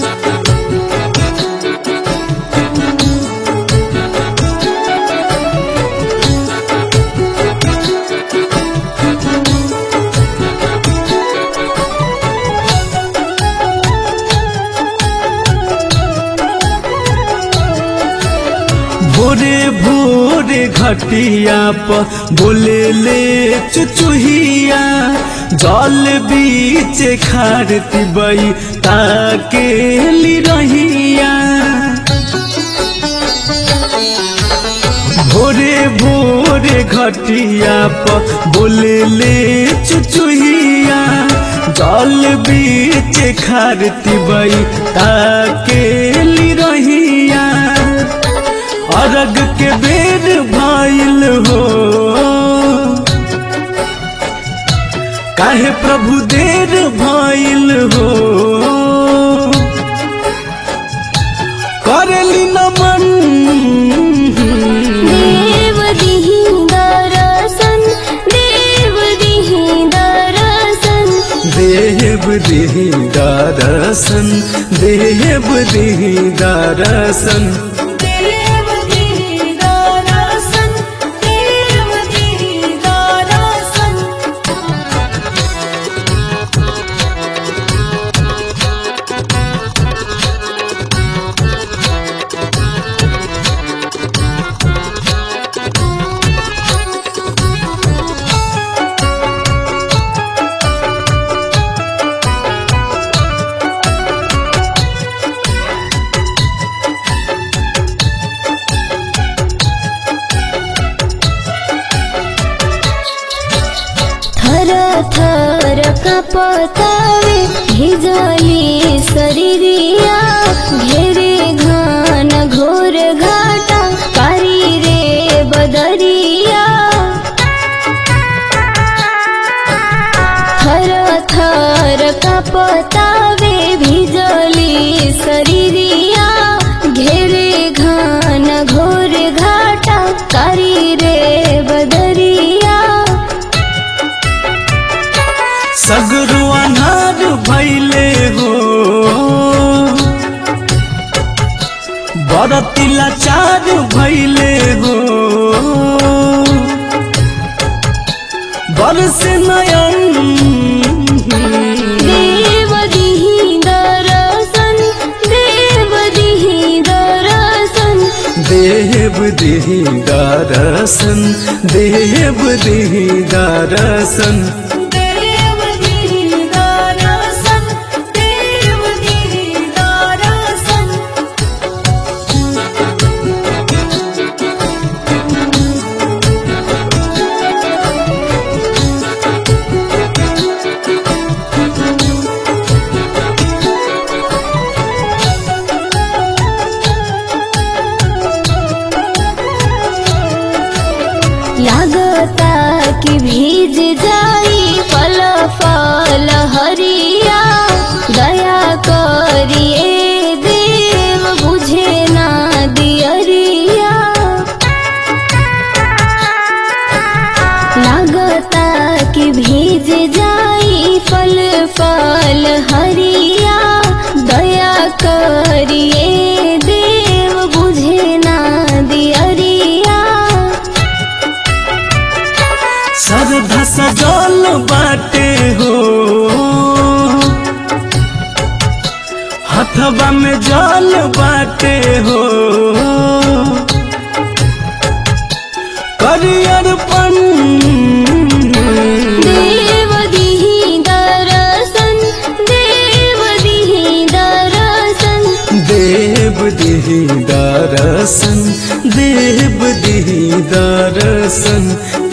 भोरे भोरे घटिया पर बोले ले चुचुहिया जल बीच खारती बई ताके ली रहिया भोरे भोरे घटिया पर बोले ले चुचुहिया जल बीच खारती बई ताके ली रहिया अरग के बेर भाइल हो काहे प्रभु देर भाइल हो करली नमन देव दिहि दरसन देव दिहि दरसन देव दिही दरसन देव दिही दरसन देव दिहि दरसन देव दिहि दरसन थर थर कपतावे भिजली शरीरिया घेरे घान घोर घाटा कारी रे बदरिया थर थर कपतावे भिजली शरीरिया घेरे घान घोर घाटा कारी रे बदरिया सगरो अनार भैले हो बरती लाचार भैले हो बरस नयन देव दिहि दरसन देव दिहि दरसन देव दिही दरसन देव दिही दरसन देव दिहि दरसन देव दिहि दरसन लागता कि भीज जाई फल फल हरिया दया करिए देव बुझे ना दियरिया लागता कि भीज जाई फल फल हरिया दया करिए देव बुझे ना दियरिया सरधा सजल बाटे हो हथवा में जल बाटे हो करियर पन देव दिहि दरसन देव दिहि दरसन देव दिही दरसन देव दिही दरसन